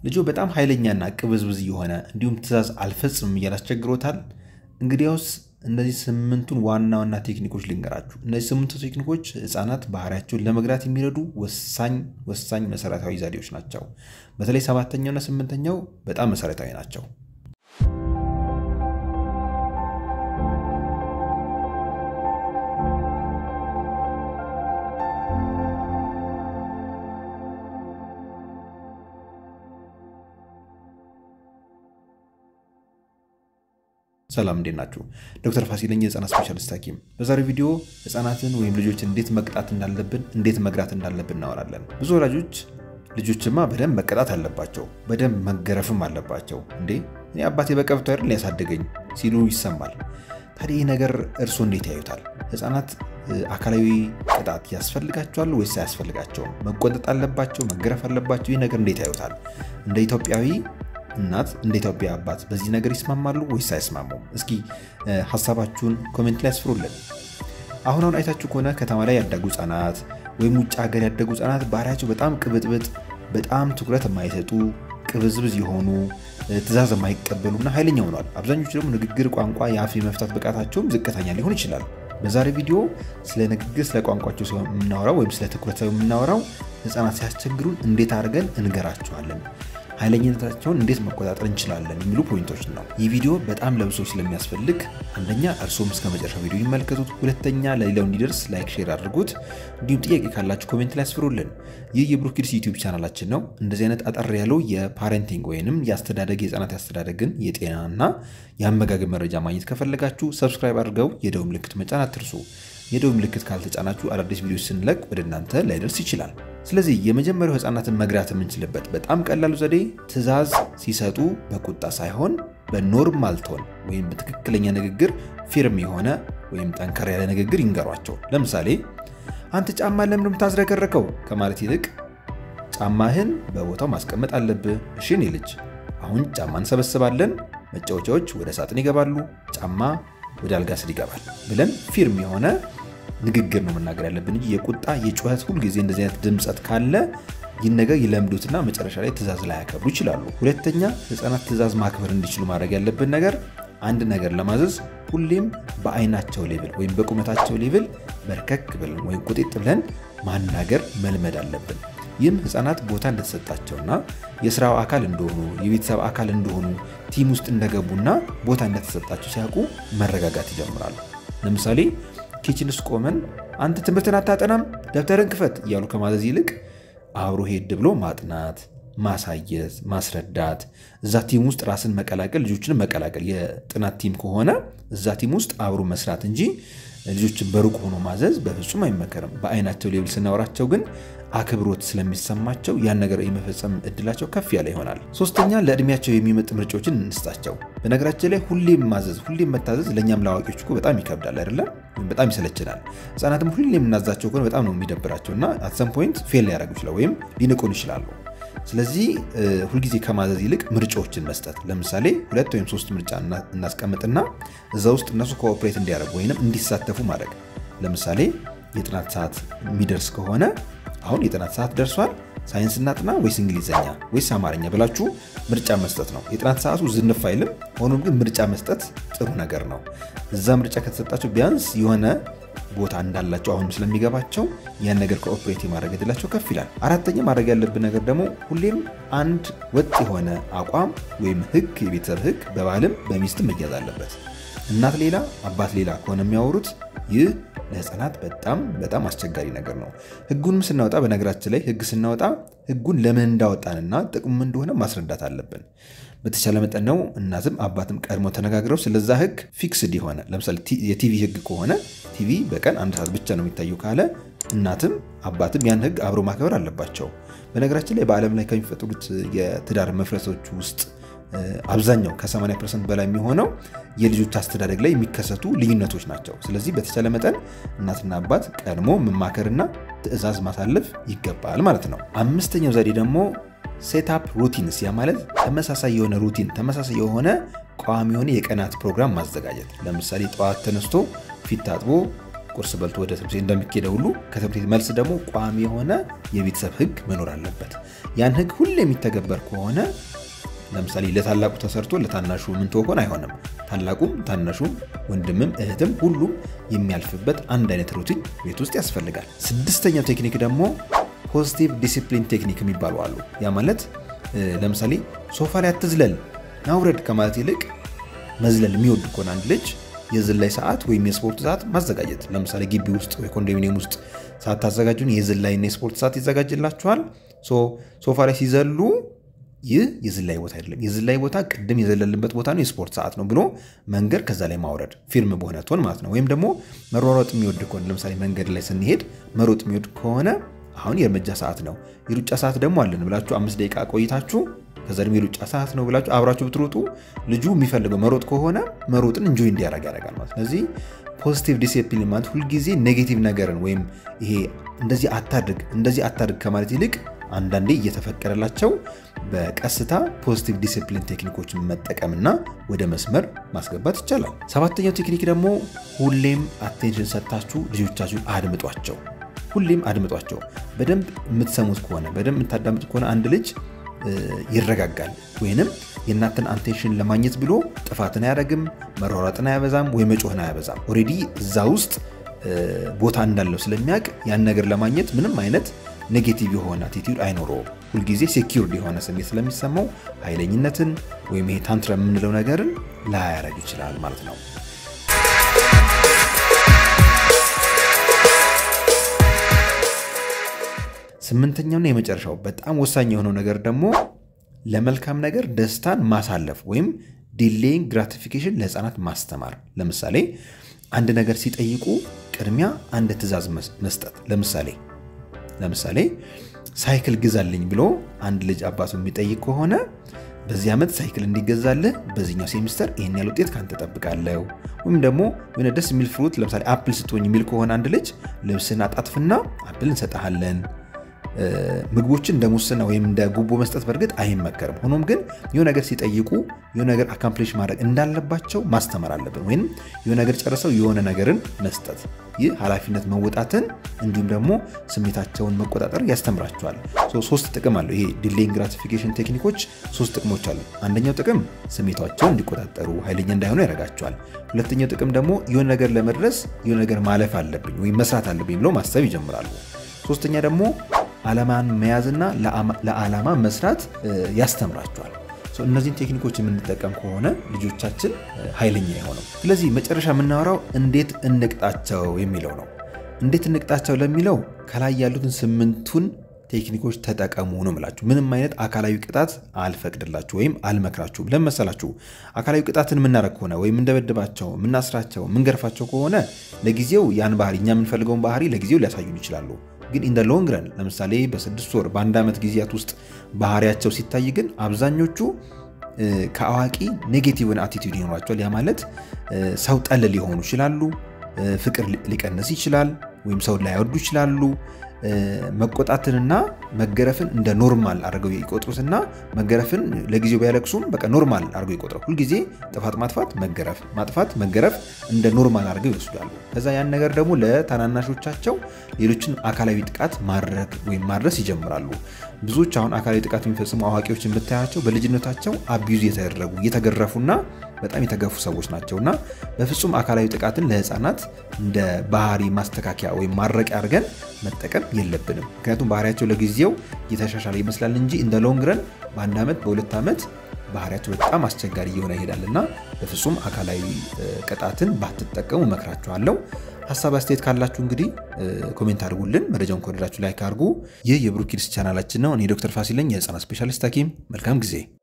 ልጆ በጣም ኃይለኛና ቅብዝብዝ የሆነ እንዲሁም ትዕዛዝ አልፈጽምም እያለ አስቸግሮታል። እንግዲያውስ እነዚህ ስምንቱን ዋና ዋና ቴክኒኮች ልንገራችሁ። እነዚህ ስምንቱ ቴክኒኮች ህፃናት ባህሪያቸውን ለመግራት የሚረዱ ወሳኝ ወሳኝ መሰረታዊ ዘዴዎች ናቸው። በተለይ ሰባተኛውና ስምንተኛው በጣም መሰረታዊ ናቸው። ሰላም እንዴት ናችሁ? ዶክተር ፋሲለኝ የህፃናት ስፔሻሊስት ሐኪም። በዛሬው ቪዲዮ ህፃናትን ወይም ልጆችን እንዴት መቅጣት እንዳለብን፣ እንዴት መግራት እንዳለብን እናወራለን። ብዙ ወላጆች ልጆችማ በደንብ መቀጣት አለባቸው፣ በደንብ መገረፍም አለባቸው፣ እንዴ እኔ አባቴ በቀብቶ አይደል ያሳደገኝ ሲሉ ይሰማል። ታዲያ ይህ ነገር እርስዎ እንዴት ያዩታል? ህፃናት አካላዊ ቅጣት ያስፈልጋቸዋል ወይስ አያስፈልጋቸውም? መቆጠጥ አለባቸው? መገረፍ አለባቸው? ይህ ነገር እንዴት ያዩታል? እንደ ኢትዮጵያዊ እናት እንደ ኢትዮጵያ አባት በዚህ ነገር ይስማማሉ ወይስ አይስማሙም? እስኪ ሀሳባችሁን ኮሜንት ላይ ያስፍሩልን። አሁን አሁን አይታችሁ ከሆነ ከተማ ላይ ያደጉ ህጻናት ወይም ውጭ ሀገር ያደጉ ህጻናት ባህሪያቸው በጣም ቅብጥብጥ፣ በጣም ትኩረት የማይሰጡ ቅብዝብዝ የሆኑ ትዕዛዝ የማይቀበሉና ኃይለኛ ሆኗል። አብዛኞቹ ደግሞ ንግግር፣ ቋንቋ፣ የአፍ የመፍታት ብቃታቸውም ዝቅተኛ ሊሆን ይችላል። በዛሬ ቪዲዮ ስለ ንግግር፣ ስለ ቋንቋቸው ሲሆን የምናወራው ወይም ስለ ትኩረት ሳይሆን የምናወራው ህፃናት ሲያስቸግሩን እንዴት አድርገን እንገራቸዋለን ኃይለኝነታቸውን እንዴት መቆጣጠር እንችላለን የሚሉ ፖይንቶች ነው። ይህ ቪዲዮ በጣም ለብሶች ስለሚያስፈልግ አንደኛ እርስዎም እስከ መጨረሻ ቪዲዮ ይመልከቱት፣ ሁለተኛ ለሌላው እንዲደርስ ላይክ፣ ሼር አድርጉት። እንዲሁም ጥያቄ ካላችሁ ኮሜንት ላይ ያስፍሩልን። ይህ የብሩክ ኪድስ ዩቲዩብ ቻናላችን ነው። እንደዚህ አይነት አጠር ያለው የፓረንቲንግ ወይንም የአስተዳደግ የህፃናት ያስተዳደግን የጤናና የአመጋገብ መረጃ ማግኘት ከፈለጋችሁ ሰብስክራይብ አድርገው የደውል ምልክት መጫን አትርሱ። የደውል ምልክት ካልተጫናችሁ አዳዲስ ቪዲዮች ስንለቅ ወደ እናንተ ላይደርስ ይችላል። ስለዚህ የመጀመሪያው ህፃናትን መግራት የምንችልበት በጣም ቀላሉ ዘዴ ትዕዛዝ ሲሰጡ በቁጣ ሳይሆን በኖርማል ቶን ወይም በትክክለኛ ንግግር ፊርም የሆነ ወይም ጠንከር ያለ ንግግር ይንገሯቸው። ለምሳሌ አንተ ጫማ ለምን የምታዝረከረከው ከማለት ይልቅ ጫማህን በቦታው ማስቀመጥ አለብህ። እሺ እኔ ልጅ አሁን ጫማ እንሰበስባለን፣ መጫወቻዎች ወደ ሳጥን ይገባሉ፣ ጫማ ወደ አልጋ ስር ይገባል ብለን ፊርም የሆነ ንግግር ነው መናገር ያለብን እንጂ የቁጣ የጩኸት ሁልጊዜ እንደዚህ አይነት ድምፀት ካለ ይህን ነገር ይለምዱትና መጨረሻ ላይ ትዕዛዝ ላይ ያከብሩ ይችላሉ። ሁለተኛ ህፃናት ትዕዛዝ ማክበር እንዲችሉ ማድረግ ያለብን ነገር አንድ ነገር ለማዘዝ ሁሌም በአይናቸው ሌብል ወይም በቁመታቸው ሌብል በርከክ ብለን ወይም ቁጤጥ ብለን ማናገር መልመድ አለብን። ይህም ህፃናት ቦታ እንደተሰጣቸውና የስራው አካል እንደሆኑ የቤተሰብ አካል እንደሆኑ ቲም ውስጥ እንደገቡና ቦታ እንደተሰጣቸው ሲያውቁ መረጋጋት ይጀምራሉ። ለምሳሌ ኪችን ውስጥ ቆመን አንተ ትምህርትን አታጠናም፣ ደብተርን ክፈት እያሉ ከማዘዝ ይልቅ አብሮ ሄድ ብሎ ማጥናት፣ ማሳየት፣ ማስረዳት እዛ ቲም ውስጥ ራስን መቀላቀል፣ ልጆችን መቀላቀል የጥናት ቲም ከሆነ እዛ ቲም ውስጥ አብሮ መስራት እንጂ ልጆችን በሩቅ ሆኖ ማዘዝ በፍጹም አይመከርም። በአይናቸው ሌብል ስናወራቸው ግን አክብሮት ስለሚሰማቸው ያን ነገር የመፈጸም እድላቸው ከፍ ያለ ይሆናል። ሶስተኛ ለእድሜያቸው የሚመጥ ምርጫዎችን እንስጣቸው። በነገራችን ላይ ሁሌም ማዘዝ፣ ሁሌም መታዘዝ ለእኛም ለአዋቂዎች እኮ በጣም ይከብዳል አይደለም? በጣም ይሰለችናል። ህጻናትም ሁሌም የምናዛቸው ከሆነ በጣም ነው የሚደብራቸው እና አትሰም ፖይንት ፌል ሊያደርጉ ይችላል ወይም ሊንቁን ይችላሉ። ስለዚህ ሁልጊዜ ከማዘዝ ይልቅ ምርጫዎችን መስጠት። ለምሳሌ ሁለት ወይም ሶስት ምርጫ እናስቀምጥና እዛ ውስጥ እነሱ ኮኦፕሬት እንዲያደርጉ ወይም እንዲሳተፉ ማድረግ። ለምሳሌ የጥናት ሰዓት የሚደርስ ከሆነ አሁን የጥናት ሰዓት ደርሷል፣ ሳይንስ እናጥና ወይስ እንግሊዝኛ ወይስ አማርኛ ብላችሁ ምርጫ መስጠት ነው። የጥናት ሰዓቱ ዝንፍ አይልም። ሆኖም ግን ምርጫ መስጠት ጥሩ ነገር ነው። እዛ ምርጫ ከተሰጣቸው ቢያንስ የሆነ ቦታ እንዳላቸው አሁንም ስለሚገባቸው ያን ነገር ኮኦፕሬት የማድረግ እድላቸው ከፍ ይላል። አራተኛ ማድረግ ያለብን ነገር ደግሞ ሁሌም አንድ ወጥ የሆነ አቋም ወይም ህግ፣ የቤተሰብ ህግ በባልም በሚስትም መያዝ አለበት። እናት ሌላ አባት ሌላ ከሆነ የሚያወሩት ይህ ለህፃናት በጣም በጣም አስቸጋሪ ነገር ነው። ህጉንም ስናወጣ በነገራችን ላይ ህግ ስናወጣ ህጉን ለምን እንዳወጣንና ጥቅሙ እንደሆነ ማስረዳት አለብን። በተቻለ መጠን ነው እናትም አባትም ቀድሞ ተነጋግረው ስለዛ ህግ ፊክስድ የሆነ ለምሳሌ የቲቪ ህግ ከሆነ ቲቪ በቀን አንድ ሰዓት ብቻ ነው የሚታየው ካለ እናትም አባትም ያን ህግ አብሮ ማክበር አለባቸው። በነገራችን ላይ በዓለም ላይ ከሚፈጥሩት የትዳር መፍረሶች ውስጥ አብዛኛው ከ80 ፐርሰንት በላይ የሚሆነው የልጆች አስተዳደግ ላይ የሚከሰቱ ልዩነቶች ናቸው። ስለዚህ በተቻለ መጠን እናትና አባት ቀድሞ መማከርና ትዕዛዝ ማሳለፍ ይገባል ማለት ነው። አምስተኛው ዘዴ ደግሞ ሴትአፕ ሩቲንስ፣ ያ ማለት ተመሳሳይ የሆነ ሩቲን ተመሳሳይ የሆነ ቋሚ የሆነ የቀናት ፕሮግራም ማዘጋጀት። ለምሳሌ ጠዋት ተነስቶ ፊት ታጥቦ ቁርስ በልቶ ወደ ትምህርት ቤት እንደሚኬደ ሁሉ ከትምህርት ቤት መልስ ደግሞ ቋሚ የሆነ የቤተሰብ ህግ መኖር አለበት። ያን ህግ ሁሌ የሚተገበር ከሆነ ለምሳሌ ለታላቁ ተሰርቶ ለታናሹ ምን ትሆን አይሆንም። ታላቁም ታናሹም ወንድምም እህትም ሁሉም የሚያልፍበት አንድ አይነት ሩቲን ቤት ውስጥ ያስፈልጋል። ስድስተኛው ቴክኒክ ደግሞ ፖዚቲቭ ዲሲፕሊን ቴክኒክ የሚባሉ አሉ። ያ ማለት ለምሳሌ ሶፋ ላይ አትዝለል ናውረድ ከማለት ይልቅ መዝለል የሚወድ ከሆነ አንድ ልጅ የዝላይ ሰዓት ወይም የስፖርት ሰዓት ማዘጋጀት። ለምሳሌ ግቢ ውስጥ ወይ ኮንዶሚኒየም ውስጥ ሰዓት ታዘጋጁን የዝላይና የስፖርት ሰዓት ይዘጋጅላችኋል። ሶፋ ላይ ሲዘሉ ይህ የዝላይ ቦታ አይደለም። የዝላይ ቦታ ቅድም የዘለልንበት ቦታ ነው፣ የስፖርት ሰዓት ነው ብሎ መንገድ ከዛ ላይ ማውረድ ፊልም በሆነ ቶን ማለት ነው። ወይም ደግሞ መሯሯጥ የሚወድ ከሆነ ለምሳሌ መንገድ ላይ ስንሄድ መሮጥ የሚወድ ከሆነ አሁን የእርምጃ ሰዓት ነው፣ የሩጫ ሰዓት ደግሞ አለን ብላችሁ አምስት ደቂቃ ቆይታችሁ ከዛ ደግሞ የሩጫ ሰዓት ነው ብላችሁ አብራችሁ ብትሮጡ ልጁ የሚፈልገው መሮጥ ከሆነ መሮጥን እንጆይ እንዲያደርግ ያደርጋል ማለት። ስለዚህ ፖዚቲቭ ዲሲፕሊን ማለት ሁልጊዜ ኔጌቲቭ ነገርን ወይም ይሄ እንደዚህ አታድርግ እንደዚህ አታድርግ ከማለት ይልቅ አንዳንዴ እየተፈቀደላቸው በቀስታ ፖዚቲቭ ዲሲፕሊን ቴክኒኮችን መጠቀምና ወደ መስመር ማስገባት ይቻላል። ሰባተኛው ቴክኒክ ደግሞ ሁሌም አቴንሽን ሰጥታችሁ ልጆቻችሁን አድምጧቸው። ሁሌም አድምጧቸው። በደንብ የምትሰሙት ከሆነ በደንብ የምታዳምጡት ከሆነ አንድ ልጅ ይረጋጋል። ወይንም የእናንተን አቴንሽን ለማግኘት ብሎ ጥፋትን አያደርግም፣ መሯሯጥን አያበዛም፣ ወይ መጮህን አያበዛም። ኦልሬዲ እዛ ውስጥ ቦታ እንዳለው ስለሚያውቅ ያን ነገር ለማግኘት ምንም አይነት ኔጌቲቭ የሆነ አቲቲዩድ አይኖረውም። ሁልጊዜ ሴኪርድ የሆነ ስሜት ስለሚሰማው ኃይለኝነትን ወይም ይሄ ታንትረ የምንለው ነገርን ላያረግ ይችላል ማለት ነው። ስምንተኛውና የመጨረሻው በጣም ወሳኝ የሆነው ነገር ደግሞ ለመልካም ነገር ደስታን ማሳለፍ ወይም ዲሌይንግ ግራቲፊኬሽን ለህፃናት ማስተማር። ለምሳሌ አንድ ነገር ሲጠይቁ ቅድሚያ አንድ ትዕዛዝ መስጠት። ለምሳሌ ለምሳሌ ሳይክል ግዛልኝ ብሎ አንድ ልጅ አባቱ የሚጠይቅ ከሆነ በዚህ ዓመት ሳይክል እንዲገዛልህ በዚህኛው ሴሚስተር ይህን ያህል ውጤት ካንተ ጠብቃለሁ። ወይም ደግሞ የሆነ ደስ የሚል ፍሩት ለምሳሌ አፕል ስትሆኝ የሚል ከሆነ አንድ ልጅ ልብስን አጣጥፍና አፕል እንሰጠሃለን። ምግቦችን እንደ ሙስና ወይም እንደ ጉቦ መስጠት በእርግጥ አይመከርም። ሆኖም ግን የሆነ ነገር ሲጠይቁ የሆነ ነገር አካምፕሊሽ ማድረግ እንዳለባቸው ማስተማር አለብን። ወይም የሆነ ነገር ጨርሰው የሆነ ነገርን መስጠት፣ ይህ ኃላፊነት መወጣትን እንዲሁም ደግሞ ስሜታቸውን መቆጣጠር ያስተምራቸዋል። ሶስት ጥቅም አለው። ይሄ ዲሌይንግ ግራቲፊኬሽን ቴክኒኮች ሶስት ጥቅሞች አሉ። አንደኛው ጥቅም ስሜታቸውን እንዲቆጣጠሩ ኃይለኛ እንዳይሆኑ ያደርጋቸዋል። ሁለተኛው ጥቅም ደግሞ የሆነ ነገር ለመድረስ የሆነ ነገር ማለፍ አለብኝ ወይም መስራት አለብኝ ብለው ማሰብ ይጀምራሉ። ሶስተኛ ደግሞ ዓላማን መያዝና ለዓላማ መስራት ያስተምራቸዋል። እነዚህን ቴክኒኮች የምንጠቀም ከሆነ ልጆቻችን ኃይለኛ የሆነው። ስለዚህ መጨረሻ የምናወራው እንዴት እንቅጣቸው የሚለው ነው። እንዴት እንቅጣቸው ለሚለው ከላይ ያሉትን ስምንቱን ቴክኒኮች ተጠቀሙ ነው የምላችሁ። ምንም አይነት አካላዊ ቅጣት አልፈቅድላችሁ ወይም አልመክራችሁም። ለምን መሰላችሁ? አካላዊ ቅጣትን የምናደርግ ከሆነ ወይም የምንደበድባቸው፣ የምናስራቸው፣ የምንገርፋቸው ከሆነ ለጊዜው ያን ባህሪ እኛ የምንፈልገውን ባህሪ ለጊዜው ሊያሳዩን ይችላሉ። ግን ኢን ሎንግ ረን ለምሳሌ በስድስት ወር በአንድ ዓመት ጊዜያት ውስጥ ባህሪያቸው ሲታይ ግን አብዛኞቹ ከአዋቂ ኔጌቲቭን አቲቲዩድ ይኖራቸዋል። ያ ማለት ሰው ጠል ሊሆኑ ይችላሉ። ፍቅር ሊቀንስ ይችላል። ወይም ሰው ላይወዱ ይችላሉ። መቆጣትንና መገረፍን እንደ ኖርማል አድርገው ይቆጥሩትና መገረፍን ለጊዜው ቢያለቅሱም በቃ ኖርማል አድርገው ይቆጥራል። ሁልጊዜ ጥፋት ማጥፋት፣ መገረፍ፣ ማጥፋት፣ መገረፍ እንደ ኖርማል አድርገው ይወስዳሉ። ከዛ ያን ነገር ደግሞ ለታናናሾቻቸው ሌሎችን አካላዊ ጥቃት ማድረግ ወይም ማድረስ ይጀምራሉ። ብዙዎች አሁን አካላዊ ጥቃት የሚፈጽሙ አዋቂዎች የምታያቸው በልጅነታቸው አቢዩዝ የተደረጉ እየተገረፉና በጣም የተገፉ ሰዎች ናቸውና በፍጹም አካላዊ ጥቃትን ለህፃናት እንደ ባህሪ ማስተካከያ ወይም ማድረቂያ አድርገን መጠቀም የለብንም። ምክንያቱም ባህሪያቸው ለጊዜው እየተሻሻለ ይመስላል እንጂ እንደ ሎንግ ረን በአንድ ዓመት በሁለት ዓመት ባህሪያቸው በጣም አስቸጋሪ እየሆነ ይሄዳል እና በፍጹም አካላዊ ቅጣትን ባትጠቀሙ እመክራችኋለሁ። ሀሳብ አስተያየት ካላችሁ እንግዲህ ኮሜንት አድርጉልን። መረጃውን ከወደዳችሁ ላይክ አድርጉ። ይህ የብሩክ ኪድስ ቻናላችን ነው። እኔ ዶክተር ፋሲል ነኝ፣ የህፃናት ስፔሻሊስት ሐኪም። መልካም ጊዜ